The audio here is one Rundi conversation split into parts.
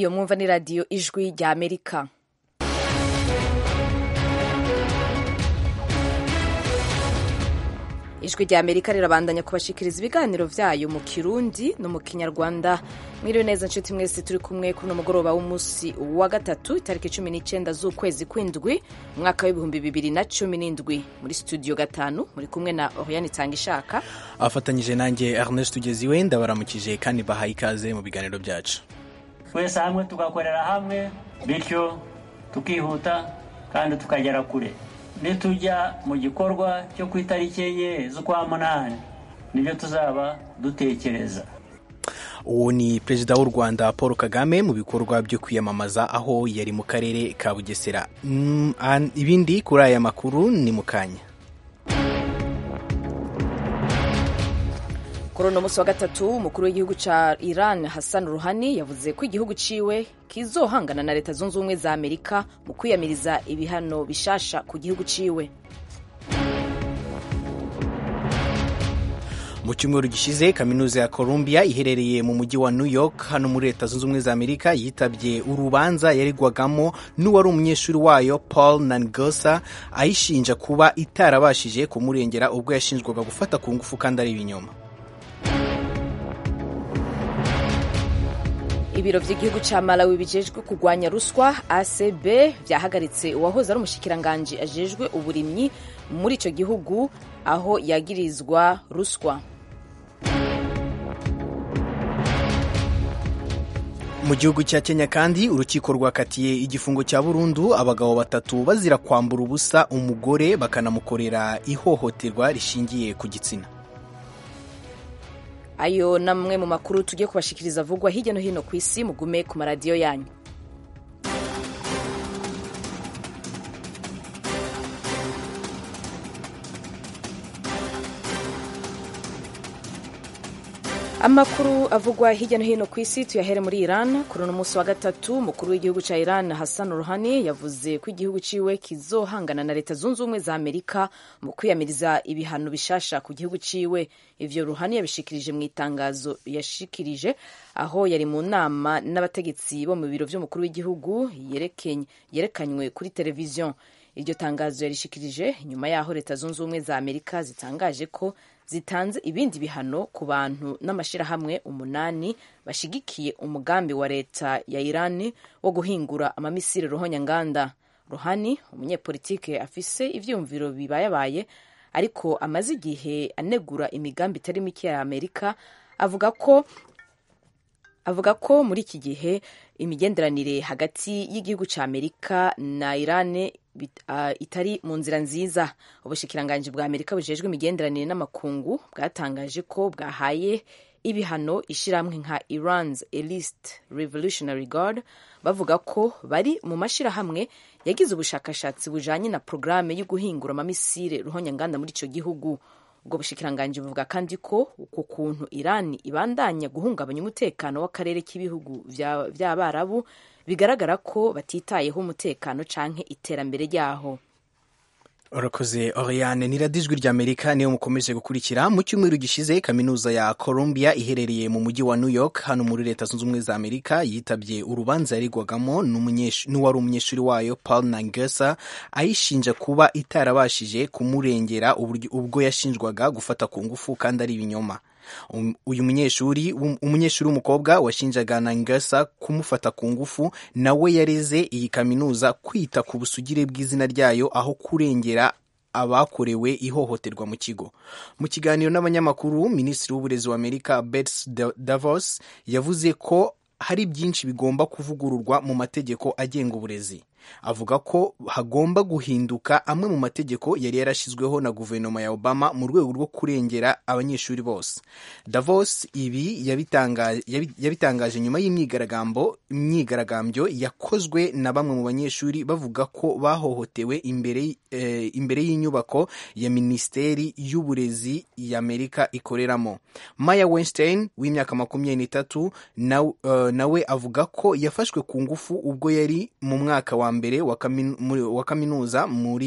iyo mwumva ni radiyo ijwi rya amerika ijwi rya amerika rirabandanya kubashikiriza ibiganiro vyayo mu kirundi no mu kinyarwanda mwiriwe neza nshuti mwese turi kumwe kuri uno mugoroba w'umunsi wa gatatu itariki cumi n'icenda z'ukwezi kw'indwi umwaka w'ibihumbi bibiri na cumi n'indwi muri studio gatanu muri kumwe na oriane itanga ishaka afatanyije nanjye ernest tugeziwe ndabaramukije kandi bahaye ikaze mu biganiro byacu twese hamwe tugakorera hamwe bityo tukihuta kandi tukagera kure nitujya mu gikorwa cyo ku itariki enye z'ukwa munani nibyo tuzaba dutekereza uwo ni perezida w'u rwanda paul kagame mu bikorwa byo kwiyamamaza aho yari mu karere ka bugesera Mm, an- ibindi kuri aya makuru ni mu kanya kuri uno munsi wa gatatu umukuru w'igihugu ca iran hassan ruhani yavuze ko igihugu ciwe kizohangana na leta zunze ubumwe za amerika mu kwiyamiriza ibihano bishasha ku gihugu ciwe mu cyumweru gishize kaminuza ya columbia iherereye mu mujyi wa new york hano muri leta zunze ubumwe za amerika yitabye urubanza yaregwagamo n'uwari umunyeshuri wayo paul nangosa ayishinja kuba itarabashije kumurengera ubwo yashinjwaga gufata ku ngufu kandi ari ibinyoma ibiro vy'igihugu ca malawi bijejwe kurwanya ruswa acb vyahagaritse uwahoze ari umushikiranganji ajejwe uburimyi muri ico gihugu aho yagirizwa ruswa mu gihugu cya kenya kandi urukiko rwakatiye igifungo cya burundu abagabo batatu bazira kwambura ubusa umugore bakanamukorera ihohoterwa rishingiye ku gitsina ayo namwe mu makuru tugiye kubashikiriza avugwa hirya no hino ku isi mugume ku maradiyo yanyu amakuru avugwa hirya no hino ku isi tuyahere muri iran kuri uno munsi wa gatatu umukuru w'igihugu cya iran hassan ruhani yavuze ko igihugu ciwe kizohangana na leta zunze ubumwe za amerika mu kwiyamiriza ibihano bishasha ku gihugu ciwe ivyo ruhani yabishikirije mu itangazo yashikirije aho yari mu nama n'abategetsi bo mu biro vy'umukuru w'igihugu yerekenye- yerekanywe kuri televiziyo iryo tangazo yarishikirije nyuma y'aho leta zunze ubumwe za amerika zitangaje ko zitanze ibindi bihano ku bantu n'amashirahamwe umunani bashigikiye umugambi wa leta ya irani wo guhingura amamisiri ruhonyanganda ruhani umunyepolitike afise ivyumviro bibayabaye ariko amaze igihe anegura imigambi itari mike ya amerika avuga ko avuga ko muri iki gihe imigenderanire hagati y'igihugu cya amerika na irani bit- ah, itari mu nzira nziza ubushikiranganji bwa amerika bujejwe imigenderanire n'amakungu bwatangaje ko bwahaye ibihano ishyirahamwe nka iran's elite revolutionary guard bavuga ko bari mu mashyirahamwe yagize ubushakashatsi bujanye na porogaramu yo guhingura amamisire ruhonyanganda muri ico gihugu ubwo bushikiranganji buvuga kandi ko uku kuntu irani ibandanya guhungabanya umutekano w'akarere k'ibihugu vya- vy'abarabu bigaragara ko batitayeho umutekano canke iterambere ryaho urakoze oriane ni radiyo ijwi ry'amerika niyo mukomeje gukurikira mu cyumweru gishize kaminuza ya columbia iherereye mu mujyi wa new york hano muri leta zunze ubumwe za amerika yitabye urubanza yaregwagamo n'umunyesh- n'uwari umunyeshuri wayo paul nangesa ayishinja kuba itarabashije kumurengera uburyo- ubwo yashinjwaga gufata ku ngufu kandi ari ibinyoma Um- uyu munyeshuri w'um- umunyeshuri w'umukobwa washinjaga nangesa kumufata ku ngufu nawe yareze iyi kaminuza kwita ku busugire bw'izina ryayo aho kurengera abakorewe ihohoterwa mu kigo mu kiganiro n'abanyamakuru minisitiri w'uburezi wa amerika bets davos yavuze ko hari byinshi bigomba kuvugururwa mu mategeko agenga uburezi avuga ko hagomba guhinduka amwe mu mategeko yari yarashyizweho na guverinoma ya obama mu rwego rwo kurengera abanyeshuri bose davos ibi yabitanga- yabi- yabitangaje nyuma y'imyigaragambyo imyigaragambyo yakozwe na bamwe mu banyeshuri bavuga ko bahohotewe imbere eh, imbere y'inyubako ya minisiteri y'uburezi y'amerika ikoreramo maya weinstein w'imyaka makumyabiri n'itatu nawe eh, nawe avuga ko yafashwe ku ngufu ubwo yari mu mwaka wa mbere wa kaminu- muri- wa kaminuza muri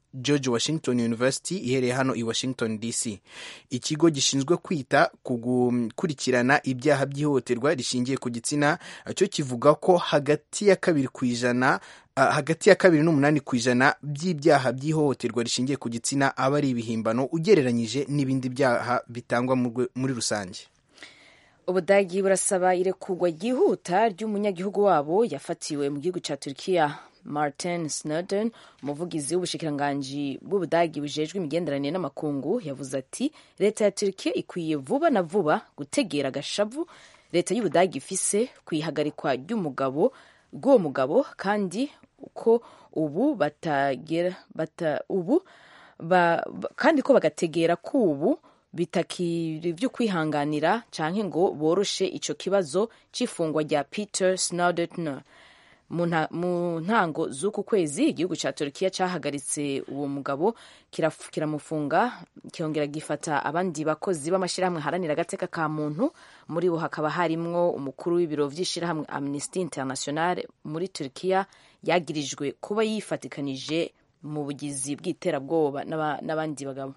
george washington university ihereye hano i washington dc ikigo gishinzwe kwita ku gukurikirana ibyaha by'ihohoterwa rishingiye ku gitsina cyo kivuga ko hagati ya kabiri ku ijana hagati ya kabiri n'umunani ku ijana by'ibyaha by'ihohoterwa rishingiye ku gitsina aba ari ibihimbano ugereranyije n'ibindi byaha bitangwa muri rusange ubudagi burasaba irekurwa ryihuta ry'umunyagihugu wabo yafatiwe mu gihugu cya turkiya martin snowden umuvugizi w'ubushikiranganji bw'ubudagi bujejwe imigenderanire n'amakungu yavuze ati leta ya turkiya ikwiye vuba na vuba gutegera agashavu leta y'ubudagi ifise ku ihagarikwa ry'umugabo rw'uwo mugabo kandi ko ubu batagera bata, ubu ba, ba, kandi ko bagategera ko ubu bitakiri byo kwihanganira canke ngo boroshe ico kibazo c'ifungwa rya Peter Snowden mu ntango z'uku kwezi igihugu ca Turkiya cahagaritse uwo mugabo kiramufunga kirongera gifata abandi bakozi b'amashirahamwe haranira agateka ka muntu muri bo hakaba harimwo umukuru w'ibiro vy'ishirahamwe Amnesty International muri Turkiya yagirijwe kuba yifatikanije mu bugizi bw'iterabwoba n'abandi bagabo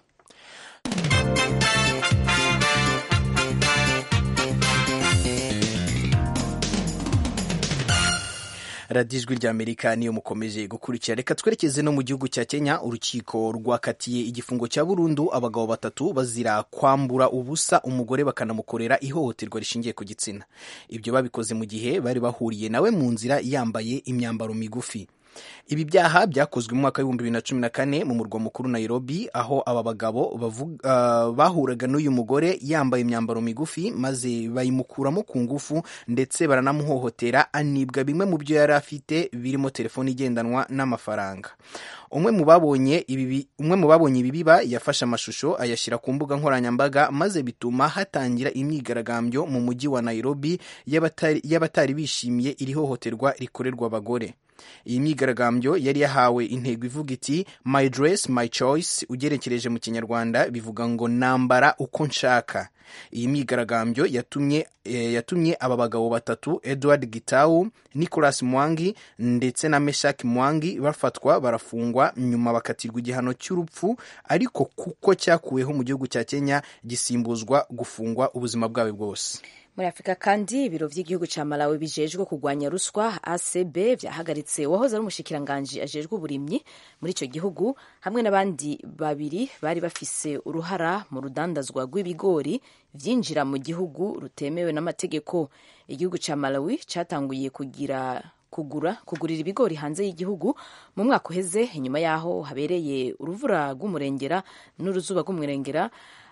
radiyo ijwi ry'amerika niyo mukomeje gukurikira reka twerekeze no mu gihugu cya kenya urukiko rwakatiye igifungo cya burundu abagabo batatu bazira kwambura ubusa umugore bakanamukorera ihohoterwa rishingiye ku gitsina ibyo babikoze mu gihe bari bahuriye nawe mu nzira yambaye imyambaro migufi ibi byaha byakozwe mu mwaka w'ibihumbi bibiri na cumi na kane mu murwa mukuru Nairobi aho aba bagabo uh, bahuraga n'uyu mugore yambaye imyambaro migufi maze bayimukuramo ku ngufu ndetse baranamuhohotera anibwa bimwe mu byo yari afite birimo telefoni igendanwa n'amafaranga umwe mu babonye ibi umwe mu babonye ibi biba yafashe amashusho ayashyira ku mbuga nkoranyambaga maze bituma hatangira imyigaragambyo mu mujyi wa Nairobi y'abatari bishimiye iri hohoterwa rikorerwa abagore iyi myigaragambyo yari yahawe intego ivuga iti my dress my choice ugerekereje mu kinyarwanda bivuga ngo nambara uko nshaka iyi myigaragambyo yatumye e, yatumye aba bagabo batatu edward gitau nicolas mwangi ndetse na meshak mwangi bafatwa barafungwa nyuma bakatirwa igihano cy'urupfu ariko kuko cyakuweho mu gihugu cya kenya gisimbuzwa gufungwa ubuzima bwabo bwose muri afurika kandi ibiro by'igihugu cya malawi bijejwe kurwanya ruswa acb byahagaritse uwahoze ari umushikiranganji ajejwe uburimyi muri icyo gihugu hamwe n'abandi babiri bari bafise uruhara mu rudandazwa rw'ibigori byinjira mu gihugu rutemewe n'amategeko igihugu cya malawi cyatanguye kugira kugura kugurira ibigori hanze y'igihugu mu mwaka uheze inyuma y'aho habereye uruvura rw'umurengera n'uruzuba rw'umurengera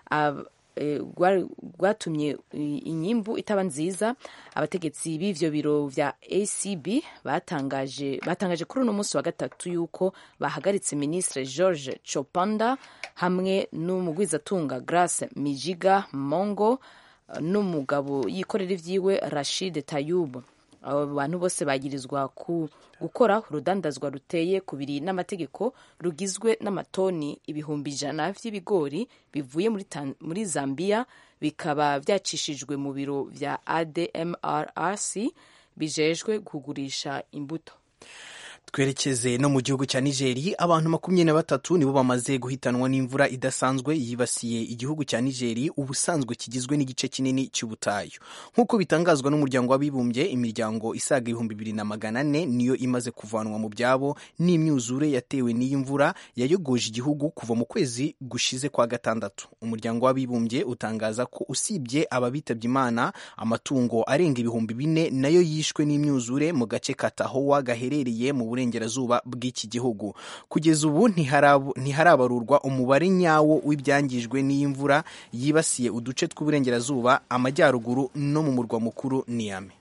rwatumye inyimbu itaba nziza abategetsi b'ivyo biro vya acb batangaje batangaje kuri uno munsi wa gatatu yuko bahagaritse ministre george chopanda hamwe n'umugwizatunga grace mijiga mongo n'umugabo yikorera ivyiwe rashid tayub abo bantu bose bagirizwa ku gukora urudandazwa ruteye kubiri n'amategeko rugizwe n'amatoni ibihumbi ijana vy'ibigori bivuye muri, muri zambia bikaba vyacishijwe mu biro vya admrrc bijejwe kugurisha imbuto twerekeze no mu gihugu cya nigeri abantu makumyabiri na batatu nibo bamaze guhitanwa n'imvura idasanzwe yibasiye igihugu cya nigeri ubusanzwe kigizwe n'igice kinini cy'ubutayu nk'uko bitangazwa n'umuryango w'abibumbye imiryango isaga ibihumbi bibiri na magana ane niyo imaze kuvanwa mu byabo n'imyuzure yatewe n'iyi mvura yayogoje igihugu kuva mu kwezi gushize kwa gatandatu umuryango w'abibumbye utangaza ko usibye ababitabye imana amatungo arenga ibihumbi bine nayo yishwe n'imyuzure mu gace ka tahowa gaherereye mu burengerazuba bw'iki gihugu kugeza ubu ntiharabarurwa umubare nyawo w'ibyangijwe n'iyi mvura yibasiye uduce tw'uburengerazuba amajyaruguru no mu murwa mukuru niyame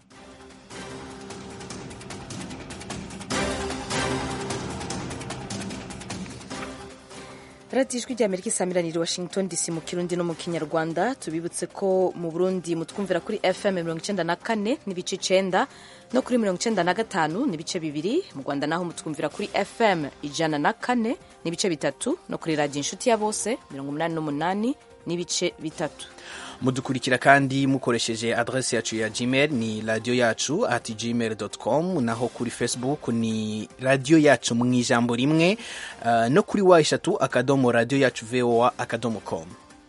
radiyo ijwi ry'amerika isamiraniye washington dc mu kirundi no mu kinyarwanda tubibutse ko mu burundi mutwumvira kuri fm mirongo icyenda na kane n'ibice icenda no kuri mirongo icyenda na gatanu n'ibice bibiri mu rwanda naho mutwumvira kuri fm ijana na kane n'ibice bitatu no kuri radiyo inshuti ya bose mirongo umunani n'umunani n'ibice bitatu mudukurikira kandi mukoresheje adresi yacu ya gmail ni radiyo yacu ati gmail com naho kuri facebook ni radiyo yacu mu ijambo rimwe uh, no kuri wa eshatu akadomo radiyo yacu voa akadomo com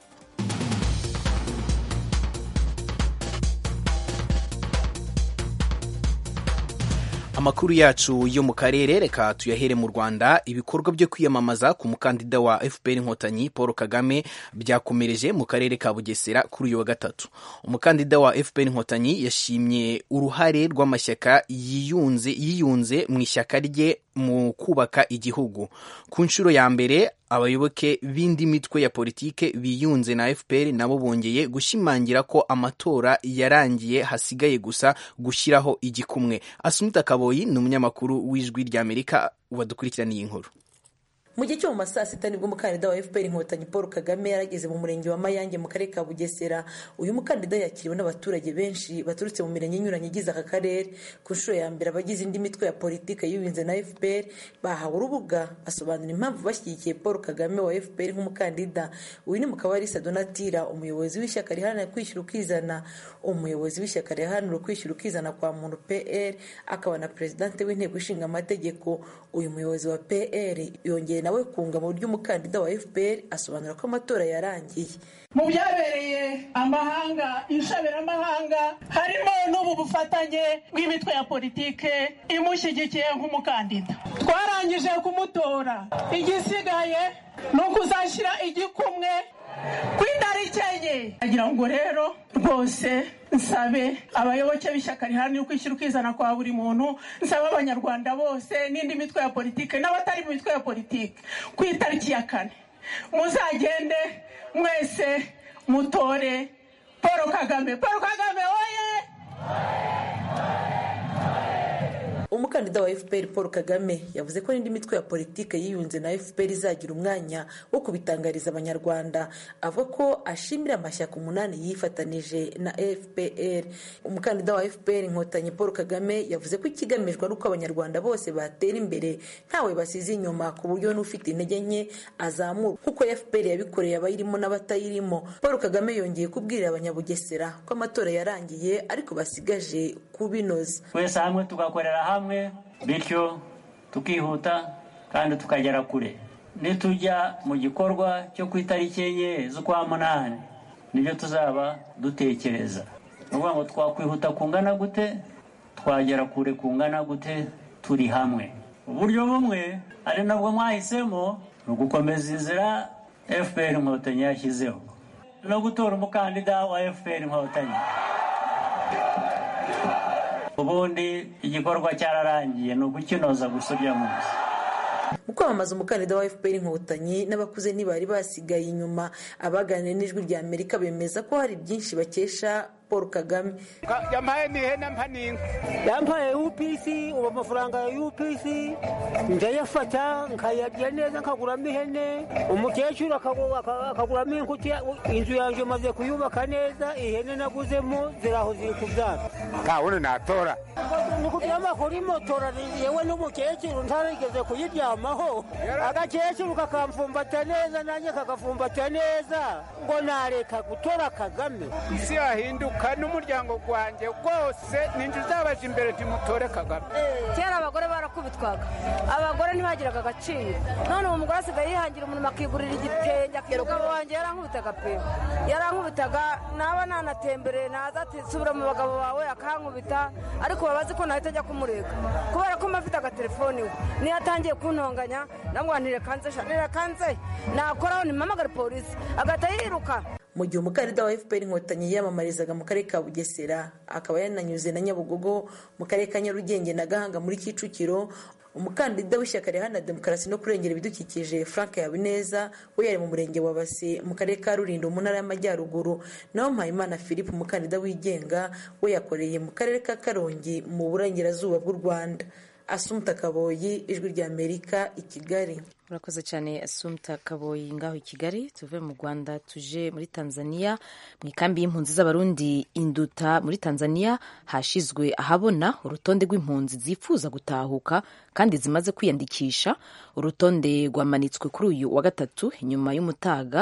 amakuru yacu yo mu karere reka tuyahere mu rwanda ibikorwa byo kwiyamamaza ku mukandida wa fpr inkotanyi paul kagame byakomereje mu karere ka bugesera kuri uyu wa gatatu umukandida wa fpr inkotanyi yashimye uruhare rw'amashyaka yiyunze yiyunze mu ishyaka rye mu kubaka igihugu ku nshuro ya mbere abayoboke b'indi mitwe ya politike biyunze na fpr nabo bongeye gushimangira ko amatora yarangiye hasigaye gusa gushyiraho igikumwe asumita kaboyi ni umunyamakuru w'ijwi ry'amerika wadukurikiraniye inkuru mu gihe cyo mu masaa sita nibwo umukandida wa fpr inkotanyi paul kagame yarageze mu murenge wa mayange mu karere ka bugesera uyu mukandida yakiriwe n'abaturage benshi baturutse mu mirenge inyuranye igize aka karere ku nshuro ya mbere abagize indi mitwe ya politiki yiyunze na fpr bahawe urubuga basobanura impamvu bashyigikiye paul kagame wa fpr nk'umukandida uyu ni mukabarisa donatira umuyobozi w'ishyaka riharanira kwishyura ukizana umuyobozi w'ishyaka riharanira kwishyura ukizana kwa muntu pr akaba na perezidante w'inteko ishinga amategeko uyu muyobozi wa pr yongeye nawe kunga mu buryo umukandida wa fpr asobanura ko amatora yarangiye mu byabereye amahanga inshabiramahanga harimo n'ubu bufatanye bw'imitwe ya politike imushyigikiye nk'umukandida twarangije kumutora igisigaye ni ukuzashyira igikumwe ku itariki enye agira ngo rero rwose nsabe abayoboke b'ishyaka riharanira ukwishyira ukizana kwa buri muntu nsabe abanyarwanda bose n'indi mitwe ya politike n'abatari mu mitwe ya politike ku itariki ya kane muzagende mwese mutore paul kagame paul kagame oye umukandida wa fpr paul kagame yavuze ko n'indi mitwe ya politiki yiyunze na fpr izagira umwanya wo kubitangariza abanyarwanda avuga ko ashimira amashyaka umunani yifatanije na fpr umukandida wa fpr inkotanyi paul kagame yavuze ko ikigamijwe ari uko abanyarwanda bose batera imbere ntawe basize inyuma ku buryo n'ufite intege nke azamurwa nk'uko fpr yabikoreye abayirimo n'abatayirimo paul kagame yongeye kubwirira abanyabugesera ko amatora yarangiye ariko basigaje kubinoza twese hamwe tugakorera hamwe bityo tukihuta kandi tukagera kure nitujya mu gikorwa cyo ku itariki enye z'ukwa munani nibyo tuzaba dutekereza ni ukuvuga ngo twakwihuta kungana gute twagera kure kungana gute turi hamwe uburyo bumwe ari nabwo mwahisemo ni ugukomeza inzira fpr inkotanyi yashyizeho no gutora umukandida wa fpr inkotanyi ubundi igikorwa cyararangiye ni ugukinoza gusa urya munsi mu kwamamaza umukandida wa fpr inkotanyi n'abakuze ntibari basigaye inyuma abaganiriye n'ijwi rya amerika bemeza ko hari byinshi bakesha paul kagame yampaye n'ihene mpa n'inka yampaye upc ubu amafaranga ya upc ndayafata nkayarya neza nkaguramo ihene umukecuru akaguramo inkuti inzu yanjye maze kuyubaka neza ihene naguzemo ziraho ziri kubyara nta wundi natora ni kuryama kuri motora yewe n'umukecuru ntarigeze kuyiryamaho agakecuru kakamfumbata neza nanjye kagafumbata neza ngo nareka gutora kagame isi yahinduka n'umuryango wanjye rwose ninjye uzabaje imbere timutore kagame kera abagore barakubitwaga abagore ntibagiraga agaciro none ubu umugore asigaye yihangira umuntu akigurira igitenge umugabo wanjye yarankubitaga pe yarankubitaga naba nanatembereye naza ati subira mu bagabo bawe akankubita ariko babazi ko nahita ajya kumurega kubera ko afite agatelefoni we niyo atangiye kuntonganya ndamubwira ntirekanze ntirekanze nakoraho nimamagare polisi agahita yiruka mu gihe umukandida wa fpr inkotanyi yiyamamarizaga mu karere ka bugesera akaba yananyuze na nyabugogo mu karere ka nyarugenge na gahanga muri kicukiro umukandida w'ishyaka riharanira demokarasi no kurengera ibidukikije frank habineza we yari mu murenge wa base mu karere ka rulindo mu ntara y'amajyaruguru naho mpayimana philippe umukandida wigenga we yakoreye mu karere ka karongi mu burengerazuba bw'u rwanda asumta kaboyi ijwi rya amerika i kigali urakoze cyane asumta kaboyi ngaho i kigali tuve mu rwanda tuje muri tanzania mu ikambi y'impunzi z'abarundi induta muri tanzania hashizwe ahabona urutonde rw'impunzi zifuza gutahuka kandi zimaze kwiyandikisha urutonde rwamanitswe kuri uyu wa gatatu inyuma y'umutaga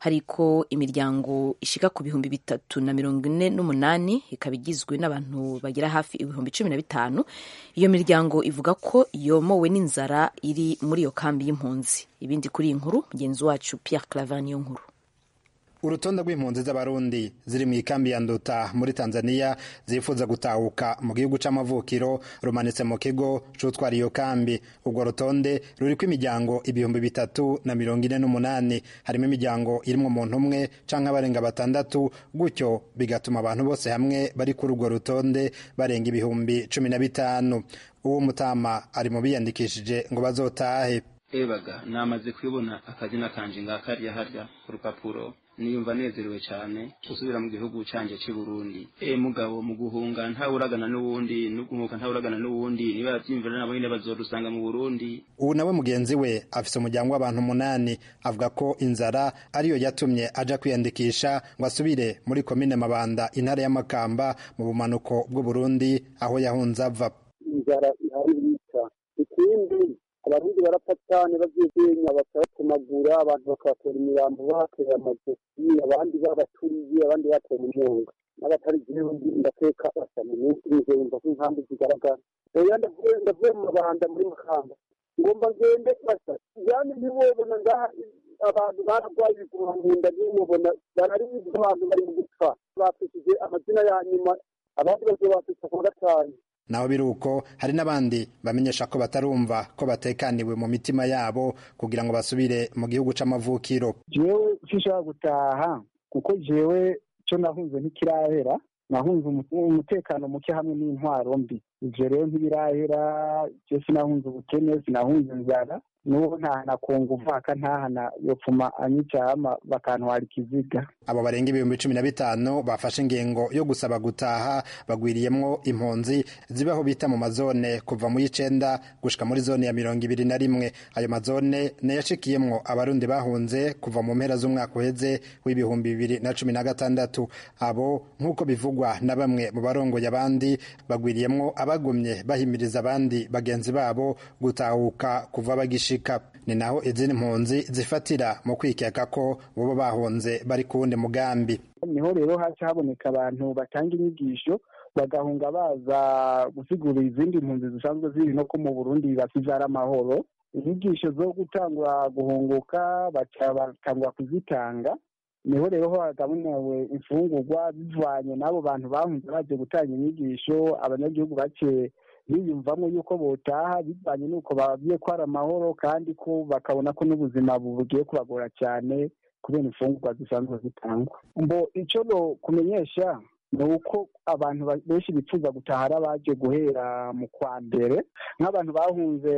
hariko imiryango ishika ku bihumbi bitatu na mirongo ine n'umunani ikaba igizwe n'abantu bagera hafi ibihumbi cumi na bitanu iyo miryango ivuga ko yomowe n'inzara iri muri iyo kambi y'impunzi ibindi kuri iyi nkuru mugenzi wacu Pierre Claver niyo nkuru urutonde rw'impunzi z'abarundi ziri mu ikambi ya nduta muri tanzania zifuza gutahuka mu gihugu c'amavukiro rumanitse mu kigo c'utwara iyo kambi urwo rutonde ruriko imiryango ibihumbi bitatu na mirongo ine n'umunani harimo imiryango irimwo umuntu umwe canke abarenga batandatu gutyo bigatuma abantu bose hamwe bari kuri urwo rutonde barenga ibihumbi cumi na bitanu uwo mutama ari mu biyandikishije ngo bazotahe ebaga namaze kubona akazina kanje ngakariya harya ku rupapuro niyumva nezerewe cyane gusubira mu gihugu canje cy'i Burundi e mugabo mu guhunga ntawuragana n'uwundi no guhunga ntawuragana n'uwundi niba yavyimvira nabo nyine bazorusanga mu Burundi ubu nawe mugenzi we afise umuryango w'abantu umunani avuga ko inzara ariyo yatumye aja kwiyandikisha ngo asubire muri komine Mabanda intara y'Amakamba mu bumanuko bw'u Burundi aho yahunze ava inzara ihari yica ikindi abarundi barapfa cyane bavyigenya bakabatemagura abantu bakabatera imirambo bahatera amajosi abandi babaturiye abandi batera umunyonga n'abatari jewe ndateka basa mu minsi ije yumva ko inkambi zigaragara oya ndavuye mu mabanda muri makamba ngomba ngende basa yani ntiwobona ngaha abantu bararwaye ibiguma mu nda ntimubona bararibwa abantu bari mu gupfa bapfishije amazina ya nyuma abandi bazobapfisha ku wa gatanu naho biri uko hari n'abandi bamenyesha ko batarumva ko batekaniwe mu mitima yabo kugira ngo basubire mu gihugu c'amavukiro jewe sinshobora gutaha kuko jewe co nahunze ntikirahera nahunze umutekano muke hamwe n'intwaro mbi ivyo rero ntibirahera je sinahunze ubukene sinahunze inzara n'ubu ntahana kunga umwaka ntahana yopfuma anyicama bakantwara ikiziga abo barenga ibihumbi cumi na bitanu bafashe ingingo yo gusaba gutaha bagwiriyemwo impunzi zibaho bita mu mazone kuva mu y'icenda gushika muri zone ya mirongo ibiri na rimwe ayo mazone nayashikiyemwo abarundi bahunze kuva mu mpera z'umwaka uheze w'ibihumbi bibiri na cumi na gatandatu abo nk'uko bivugwa na bamwe mu barongoye abandi bagwiriyemwo abagumye bahimiriza abandi bagenzi babo gutahuka kuva bagisha ni naho izindi mpunzi zifatira mu kwikeka ko bobo bahunze bari ku wundi mugambi niho rero haca haboneka abantu batanga inyigisho bagahunga baza gusigura izindi mpunzi zisanzwe ziri no ko mu burundi basizara amahoro inyigisho zo gutangura guhunguka baca batangura kuzitanga niho rero hagabunewe imfungurwa bivanye n'abo bantu bahunze baje gutanga inyigisho abanyagihugu bake biyumvamo yuko botaha bivanye n'uko babwiye ko ari amahoro kandi ko bakabona ko n'ubuzima bugiye kubagora cyane kubera imfungurwa zisanzwe zitangwa mbo icyo no kumenyesha ni uko abantu benshi bifuza gutaha ari abaje guhera mu kwa mbere nk'abantu bahunze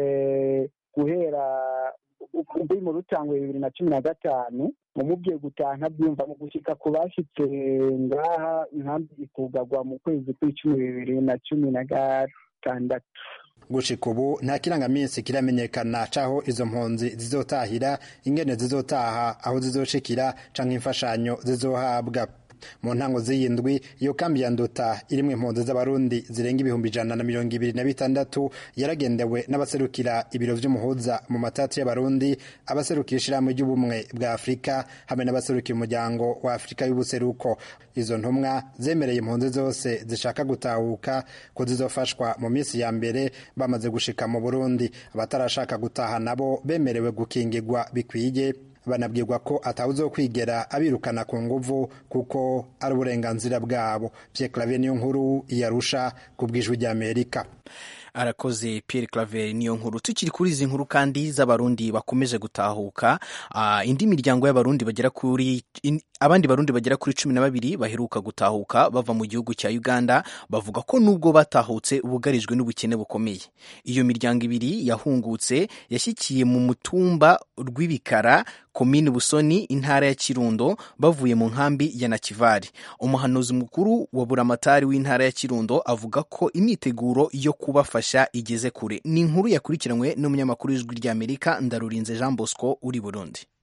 guhera kuri mu rutangwe bibiri na cumi na gatanu umubwiye gutaha ntabyumva mu gushyika ku bashyitse ngaha inkambi ikugagwa mu kwezi kw'icumi bibiri na cumi na gatandatu gushika ubu nta kirangaminsi kiramenyekana caho izo mpunzi zizotahira ingene zizotaha aho zizoshikira canke imfashanyo zizohabwa mu ntango z'iyindwi iyo kambi ya nduta irimwo impunzi z'abarundi zirenga ibihumbi ijana na mirongo ibiri na bitandatu yaragendewe n'abaserukira ibiro vy'umuhuza mu matatu y'abarundi abaserukira ishirahamwe ry'ubumwe bwa afurika hamwe n'abaserukira umuryango wa afurika y'ubuseruko izo ntumwa zemereye impunzi zose zishaka gutahuka ko zizofashwa mu minsi ya mbere bamaze gushika mu burundi abatarashaka gutaha nabo bemerewe gukingirwa bikwiye banabwirwa ko atawuzo kwigera abirukana ku nguvu kuko ari uburenganzira bwabo Pierre Claver niyo nkuru yarusha ku bw'ijwi ry'Amerika arakoze Pierre Claver niyo nkuru tukiri kuri izi nkuru kandi z'abarundi bakomeje gutahuka uh, indi miryango y'abarundi bagera kuri in, abandi barundi bagera kuri cumi na babiri baheruka gutahuka bava mu gihugu cya Uganda bavuga ko nubwo batahutse bugarijwe n'ubukene bukomeye iyo miryango ibiri yahungutse yashyikiye mu mutumba rw'ibikara komini busoni intara ya kirundo bavuye mu nkambi ya nakivari umuhanuzi mukuru wa buramatari w'intara ya kirundo avuga ko imyiteguro yo kubafasha igeze kure ni inkuru yakurikiranywe n'umunyamakuru w'ijwi ry'amerika ndarurinze jean bosco uri burundi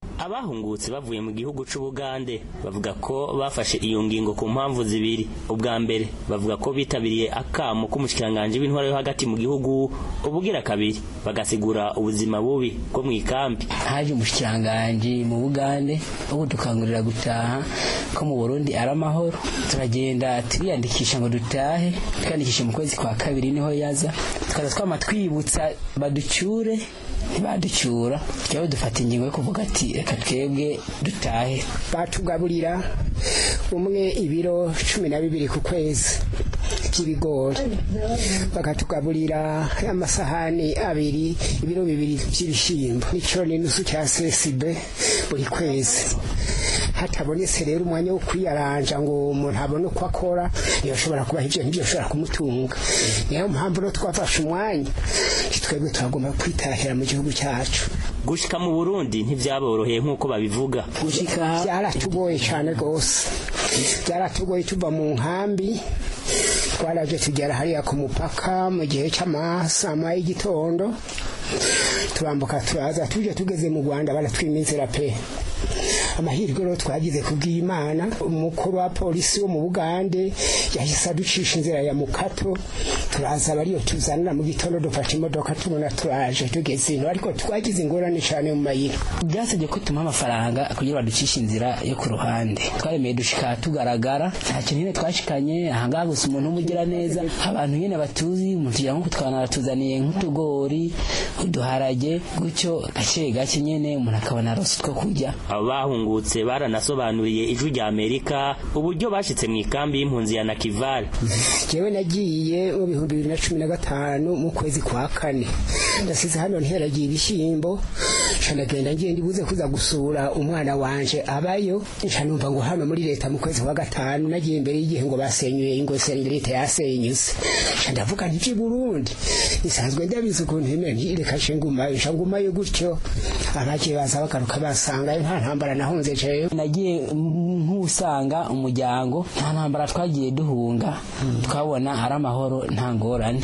abahungutse bavuye mu gihugu c'ubugande bavuga ko bafashe iyo ngingo ku mpamvu zibiri ubwa mbere bavuga ko bitabiriye akamo k'umushikiranganji w'intwaro yo hagati mu gihugu ubugira kabiri bagasigura ubuzima bubi bwo mu ikambi haje umushikiranganji mu bugande wo kudukangurira gutaha ko mu burundi ari amahoro turagenda turiyandikisha ngo dutahe twiyandikisha mu kwezi kwa kabiri niho yaza tukaza twama twibutsa baducyure ntibaducyura twebwe dufata ingingo yo kuvuga ati reka twebwe dutahe batugaburira umwe ibiro cumi na bibiri ku kwezi by'ibigori bakatugaburira amasahani abiri ibiro bibiri by'ibishyimbo n'icyo n'inusu cya sesibe buri kwezi hatabonetse rero umwanya wo kwiyaranja ngo umuntu abone uko akora yoshobora kubaha ibyo ntibyo bishobora kumutunga niyo mpamvu rero twafashe umwanya twebwe turagomba kwitahira mu gihugu cyacu gushika mu burundi ntibyaboroheye nk'uko babivuga gushika byaratugoye cyane rwose byaratugoye tuva mu nkambi twaraje tugera hariya ku mupaka mu gihe cy'amasama y'igitondo turambuka turaza tuje tugeze mu rwanda baratwima inzira pe amahirwe rero twagize kubw'imana umukuru wa polisi wo mu bugande yahise aducisha inzira ya mukato turaza bariyo tuzanira mu gitondo dufashe imodoka tubona turaje tugeze ino ariko twagize ingorane cyane mu mayira byasabye ko tumuha amafaranga kugira baducishe inzira yo ku ruhande twaremeye dushika tugaragara nta kintu nyine twashikanye ahangaha gusa umuntu umugira neza abantu nyine batuzi umuntu tugira nko kutwana aratuzaniye nk'utugori uduharage gutyo gake gake nyine umuntu akabona arose two kurya abo bahungutse baranasobanuriye ijwi rya amerika uburyo bashitse mu ikambi y'impunzi ya nakivale jewe nagiye mu bihumbi bibiri na cumi na gatanu mu kwezi kwa kane ndasize hano nteragiye ibishyimbo nca ndagenda ngiye ndibuze kuza gusura umwana wanje abayo nca numva ngo hano muri leta mu kwezi kwa gatanu nagiye imbere y'igihe ngo basenyuye ingose leta yasenyuze nca ndavuga nti by'i burundi nisanzwe ndabizi ukuntu imene reka nce ngumayo nca ngumayo gutyo abagiye baza bagaruka basangayo nta ntambara nahunze jewe nagiye nk'usanga umuryango nta ntambara twagiye duhunga twabona ari amahoro nta ngorane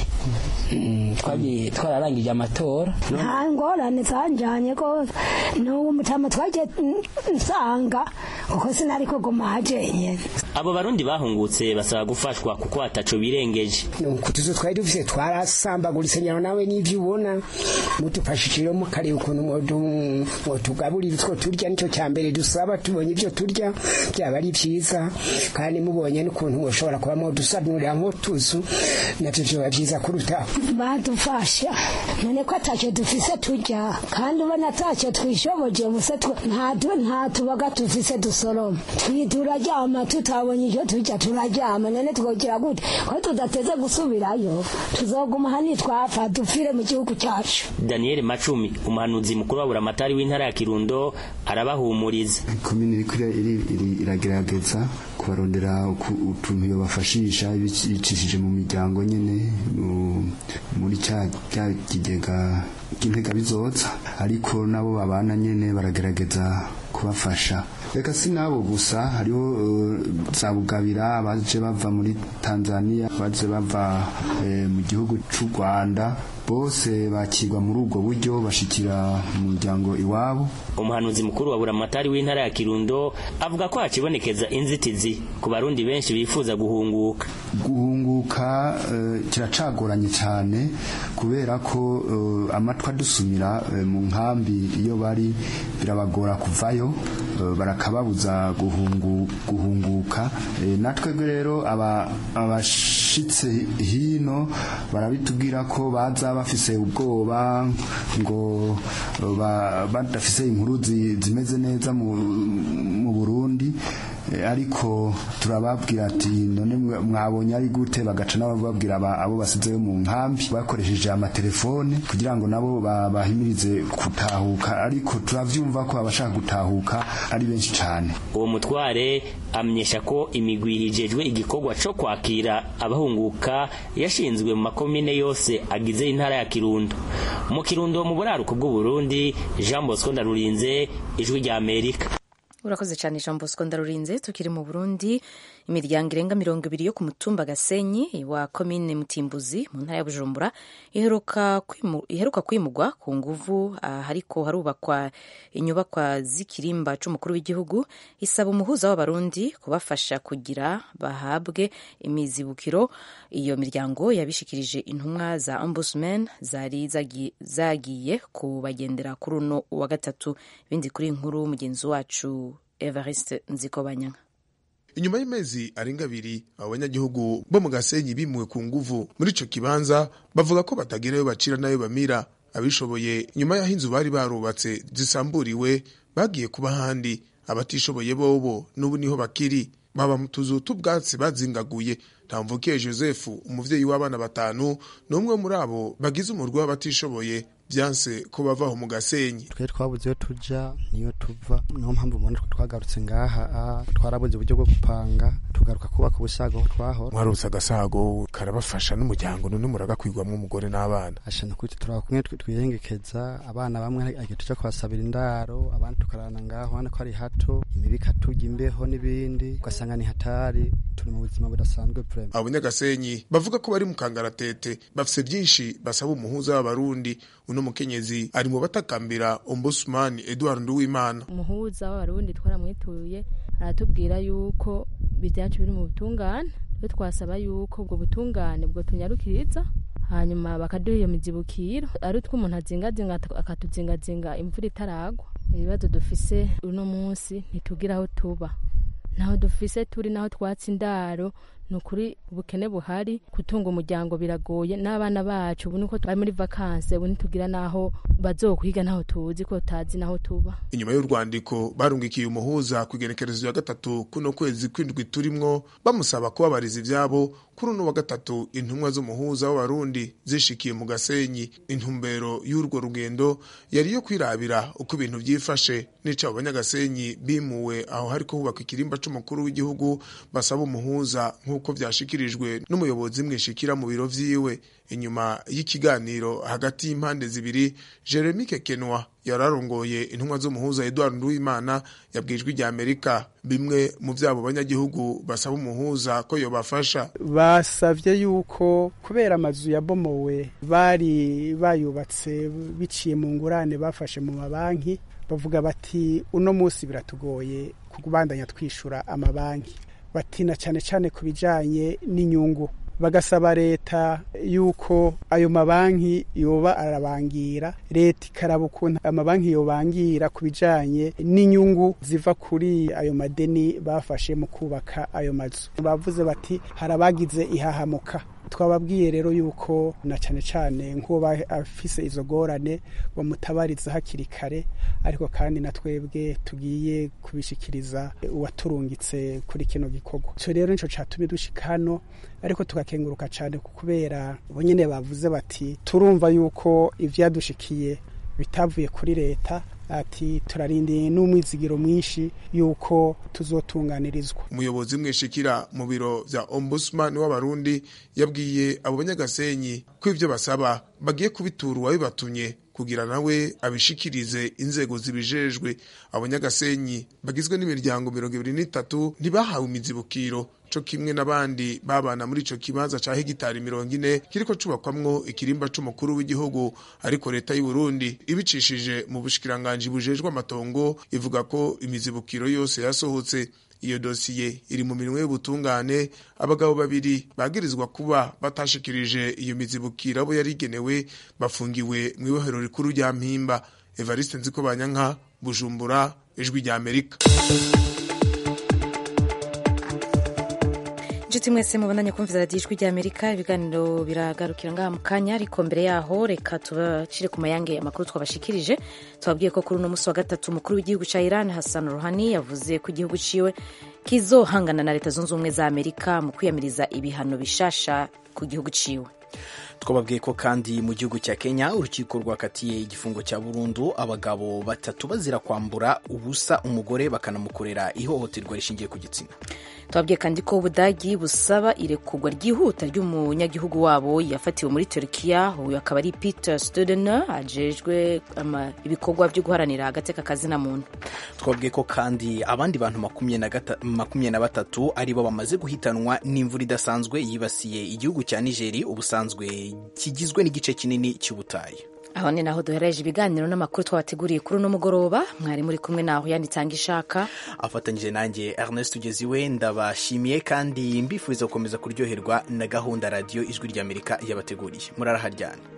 twagiye twararangije amatora nta ngorane zanjanye rwose n'uwo mutama twagiye nsanga kuko sinari kuguma hajenyene abo barundi bahungutse basaba gufashwa kuko hataco birengeje nuko tuzo twari dufise twarasambaguritse nyaro nawe n'ivyo ubona mudufashije mukareba ukuntu mwotugaburira utwo turya nicyo cya mbere dusaba tubonye ibyo turya byaba ari byiza kandi mubonye n'ukuntu mushobora kuba mwodusanurira nk'utuzu navyo vyoba vyiza kurutaho badufasha none ko atacyo dufise turya kandi ubona atacyo twishoboje ubuse nta tubaga dufise dusoroma turaryama tutabonye icyo turya turaryama none twogira gute ko tudateze gusubirayo tuzoguma hani twapfa dupfire mu gihugu cyacu daniel macumi umuhanuzi mukuru wa buramatari w'intara ya kirundo arabahumuriza komini iriko iragerageza kubarondera utuntu yobafashisha ibicishije mu miryango nyene muri cya kigega cy'intega bizoza ariko nabo babana nyene baragerageza kubafasha reka si nabo gusa hariho za bugabira abaje bava muri tanzania abaje bava mu gihugu cy'u rwanda bose bakirwa muri ubwo buryo bashikira mu muryango iwabo umuhanuzi mukuru wa buramatari w'intara ya kirundo avuga ko hakibonekeza inzitizi ku barundi benshi bifuza guhunguka guhunguka kiracagoranye cyane kubera ko amatwi adusumira mu nkambi iyo bari birabagora kuvayo barakababuza guhunguka natwebwe rero abashitse hino barabitubwira ko baza bafise ubwoba ngo badafise inkuru zimeze neza mu burundi ariko turababwira ati none mwabonye ari gute bagaca nabo babwira abo basizeyo mu nkambi bakoresheje amatelefone kugira ngo nabo bahimirize gutahuka ariko turavyumva ko abashaka gutahuka ari benshi cyane uwo mutware amenyesha ko imigwi hijejwe igikorwa co kwakira abahunguka yashinzwe mu makomine yose agize intara ya kirundo mu kirundo mu buraruko bw'uburundi jean bosco ndarurinze ijwi rya amerika urakoze cyane jean bosco ndarurinze tukiri mu burundi imiryango irenga mirongo ibiri yo ku mutumba gasenyi wa komine mutimbuzi mu ntara ya bujumbura iheruka kwimu, iheruka kwimugwa ku nguvu hariko harubakwa inyubakwa z'ikirimba c'umukuru w'igihugu isaba umuhuza w'abarundi kubafasha kugira bahabwe imizibukiro iyo miryango yabishikirije intumwa za ombudsman zari zagiye, zagiye kubagendera kuri uno wa gatatu ibindi kuri inkuru mugenzi wacu Evariste Nzikobanyanga inyuma y'imezi arenga abiri abo banyagihugu bo mu gasenyi bimuwe ku nguvu muri ico kibanza bavuga ko batagerayo bacira nayo bamira abishoboye nyuma y'aho inzu bari barubatse zisamburiwe bagiye kuba ahandi abatishoboye bobo n'ubu niho bakiri baba mu tuzu t'ubwatsi bazingaguye ntamvukiye joseph umuvyeyi w'abana batanu n'umwe muri abo bagize umurwi w'abatishoboye byanse ko bavaho mu gasenyi twe twabuze iyo tuja niyo tuva niyo mpamvu mubona ko twagarutse ngaha twarabuze uburyo bwo gupanga tugaruka kubaka ubusago aho twahora mwarutse agasago karabafasha n'umuryango none muragakwirwamwo umugore n'abana ashana kuri turaba kumwe twiyengekeza abana bamwe agiye tuja kubasabira indaro abandi tukarana ngaho hano ko ari hato imibi ikatujya imbeho n'ibindi ugasanga ni hatari turi mu buzima budasanzwe vrema abo nyagasenyi bavuga ko bari mu kangaratete bafise byinshi basaba umuhuza w'abarundi uno mukenyezi ari mu batakambira ombudsman Edward Nduwimana umuhuza w'abarundi twaramwituye aratubwira yuko byacu biri mu butungane twe twasaba yuko ubwo butungane bwo tunyarukiriza hanyuma bakaduha iyo mizibukiro ari utwo umuntu azingazinga akatuzingazinga imvura itaragwa ibibazo dufise uno munsi ntitugira aho tuba naho dufise turi naho twatsi indaro ni ukuri ubukene buhari gutunga umuryango biragoye n'abana bacu ubu niko bari muri vakanse ubu ntitugira n'aho bazokwiga ntaho tuzi ko tutazi n'aho tuba inyuma y'urwandiko barungikiye umuhuza ku igenekerezo ya gatatu kuno kwezi kw'indwi turimwo bamusaba kubabariza ivyabo kuri uno wa gatatu intumwa z'umuhuza w'abarundi zishikiye mu gasenyi intumbero y'urwo rugendo yari iyo kwirabira uko ibintu vyifashe n'ico abo banyagasenyi bimuwe aho hariko hubakwa ikirimba c'umukuru w'igihugu basaba umuhuza nk'uko vyashikirijwe n'umuyobozi mwishikira mu biro vyiwe inyuma y'ikiganiro hagati y'impande zibiri Jeremy Kekenwa yararongoye intumwa z'umuhuza Edward Nduwimana yabwijwe rya Amerika bimwe mu vyabo banyagihugu basaba umuhuza ko yobafasha basavye yuko kubera amazu yabomowe bari bayubatse biciye mu ngurane bafashe mu mabanki bavuga bati uno munsi biratugoye kubandanya twishura amabanki batina cyane cyane ku bijanye n'inyungu bagasaba leta yuko ayo mabanki yoba arabangira leta ikaraba ukuntu amabanki yobangira ku bijanye n'inyungu ziva kuri ayo madeni bafashe mu kubaka ayo mazu bavuze bati harabagize ihahamuka twababwiye rero yuko na cyane cyane nk'uwo afise izo gorane bamutabariza hakiri kare ariko kandi na twebwe tugiye kubishikiriza uwaturungitse kuri kino gikorwa icyo rero nicyo cyatumye dushika hano ariko tugakenguruka cyane kubera bo nyine bavuze bati turumva yuko ivyadushikiye bitavuye kuri leta ati turarindiye n'umwizigiro mwinshi yuko tuzotunganirizwa umuyobozi mwishikira mu biro vya ombudsman w'abarundi yabwiye abo banyagasenyi ko ivyo basaba bagiye kubitura uwabibatumye kugira nawe abishikirize inzego zibijejwe abanyagasenyi bagizwe n'imiryango mirongo ibiri n'itatu ntibahawe imizibukiro co kimwe n'abandi babana muri ico kibanza ca hegitari mirongo ine kiriko cubakwamwo ikirimba c'umukuru w'igihugu ariko leta y'u Burundi ibicishije mu bushikiranganji bujejwe amatongo ivuga ko imizibukiro yose yasohotse iyo dosiye iri mu minwe y'ubutungane abagabo babiri bagirizwa kuba batashikirije iyo mizibukiro abo yari igenewe bafungiwe mu ibohero rikuru rya mpimba evariste nziko banyanka bujumbura ijwi rya amerika inshuti mwese mubandanye kumviza radiyo ijwi rya amerika ibiganiro biragarukira ngaha mu kanya ariko mbere yaho reka tubacire ku mayange amakuru twabashikirije tubabwiye ko kuri uno munsi wa gatatu umukuru w'igihugu cya iran hassan ruhani yavuze ko igihugu ciwe kizohangana na leta zunze ubumwe za amerika mu kwiyamiriza ibihano bishasha ku gihugu ciwe twababwiye ko kandi mu gihugu cya kenya urukiko rwakatiye igifungo cya burundu abagabo batatu bazira kwambura ubusa umugore bakanamukorera ihohoterwa rishingiye ku gitsina twabwiye kandi ko ubudagi busaba irekurwa ryihuta ry'umunyagihugu wabo yafatiwe muri turkiya uyu akaba ari peter studen ajejwe ibikorwa byo guharanira agateka kazina muntu twabwiye ko kandi abandi bantu makumyabiri na batatu aribo bamaze guhitanwa n'imvura idasanzwe yibasiye igihugu cya nigeri ubusanzwe kigizwe n'igice kinini cy'ubutayu aho ni naho duhereje ibiganiro n'amakuru twabateguriye kuri uno mugoroba mwari muri kumwe naho yanitanga ishaka afatanyije nanjye ernest ugeziwe ndabashimiye kandi mbifuriza gukomeza kuryoherwa na gahunda radiyo ijwi ry'amerika yabateguriye muraraharyana